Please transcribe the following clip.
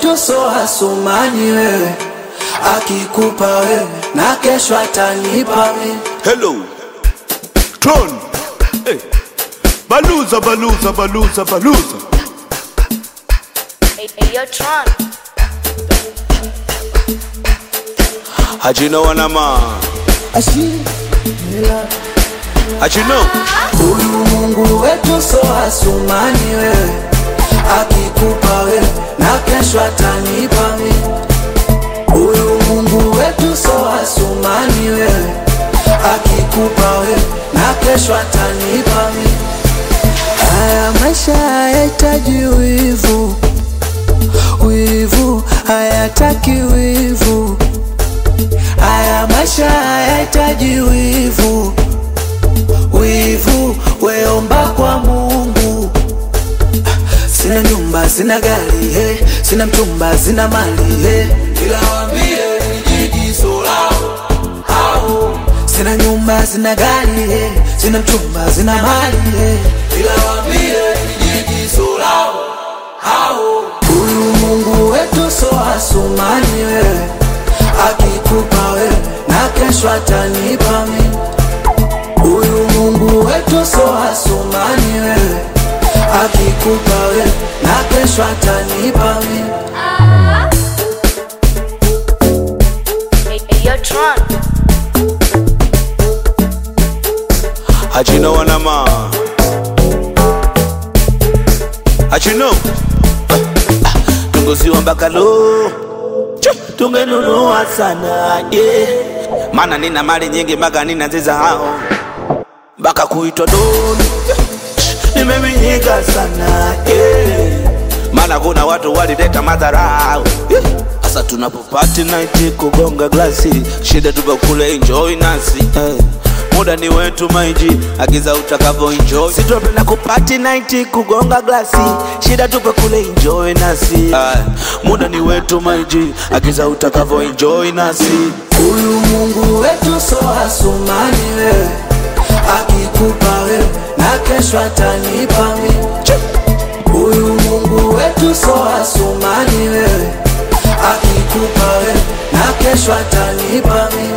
wetu so asumani wewe, akikupa wewe na kesho atanipa mimi. Hello. Tron. Hey. Baluza, baluza, baluza, baluza. Hey, hey, yo, Tron. Hajino wanama. Hajino. Huyu Mungu wetu so asumani wewe, akikupa wewe na kesho atanipa mimi. Huyu Mungu wetu so asumani wewe, akikupa wewe na kesho atanipa mimi. Haya maisha hayahitaji wivu, wivu hayataki wivu. Haya maisha hayahitaji wivu, wivu weomba kwa Mungu. Sina nyumba, sina gari, hey. sina mchumba, sina mali hey. ila wambie nijigiso lao hao. Sina nyumba, sina gari, hey. sina mchumba, sina mali hey. ila wambie nijigiso lao hao. Huyu Mungu wetu so asumani wewe, akikupa wewe na kesho atanipa mimi. Huyu Mungu wetu so asumani wewe, akikupa wewe na kesho atanipa mimi. Hey, hey, yo, Tron. Hajino wanama. Hajino. Tunguziwa mpaka lo. Chu, Tungenunua sana yeah. Maana nina mali nyingi mpaka nina ziza hao mpaka kuitwa doni nimeminyika sana yeah. Maana kuna watu walileta madharau yeah. Sasa tunapopati night kugonga glasi, shida tuko kule enjoy nasi eh. Muda ni wetu maiji, agiza utakavyo enjoy. Sitopenda kupati night kugonga glasi, shida tupo kule enjoy nasi eh. Muda ni wetu maiji, agiza utakavyo enjoy nasi Huyu Mungu wetu so asumani wewe, akikupa wewe na kesho atanipa mimi. Huyu Mungu wetu so asumani wewe, akikupa wewe na kesho atanipa mimi.